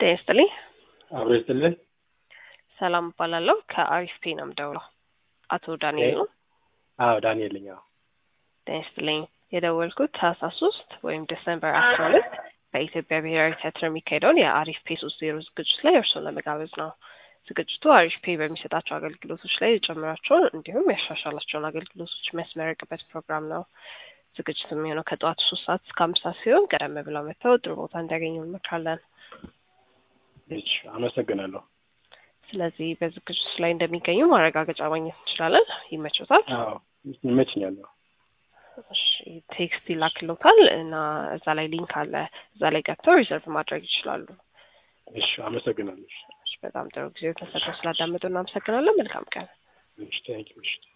ጤና ይስጥልኝ። አብሮ ይስጥልን። ሰላም እባላለሁ። ከአሪፍ ፔ ነው የምደውለው። አቶ ዳንኤል ነው። አዎ ዳንኤል ነኝ። አዎ ጤና ይስጥልኝ። የደወልኩት ታህሳስ ሶስት ወይም ዲሰምበር አስራ ሁለት በኢትዮጵያ ብሔራዊ ቲያትር የሚካሄደውን የአሪፍ ፔ ሶስት ዜሮ ዝግጅት ላይ እርስዎን ለመጋበዝ ነው። ዝግጅቱ አሪፍ ፔ በሚሰጣቸው አገልግሎቶች ላይ የጨምራቸውን እንዲሁም ያሻሻላቸውን አገልግሎቶች የሚያስመረቅበት ፕሮግራም ነው። ዝግጅቱ የሚሆነው ከጠዋቱ ሶስት ሰዓት እስከ አምስት ሰዓት ሲሆን ቀደም ብለው መጥተው ጥሩ ቦታ እንዲያገኙ እንመክራለን። እሺ፣ አመሰግናለሁ። ስለዚህ በዝግጅቱ ላይ እንደሚገኙ ማረጋገጫ ማግኘት እንችላለን። ይመቾታል? አዎ ይመችኛል። እሺ፣ ቴክስት ይላክልዎታል እና እዛ ላይ ሊንክ አለ። እዛ ላይ ገብተው ሪዘርቭ ማድረግ ይችላሉ። እሺ፣ አመሰግናለሁ። እሺ፣ በጣም ጥሩ ጊዜ ተሰጥቶ ስላዳመጡ እናመሰግናለን። መልካም ቀን። እሺ፣ ታንኪዩ። እሺ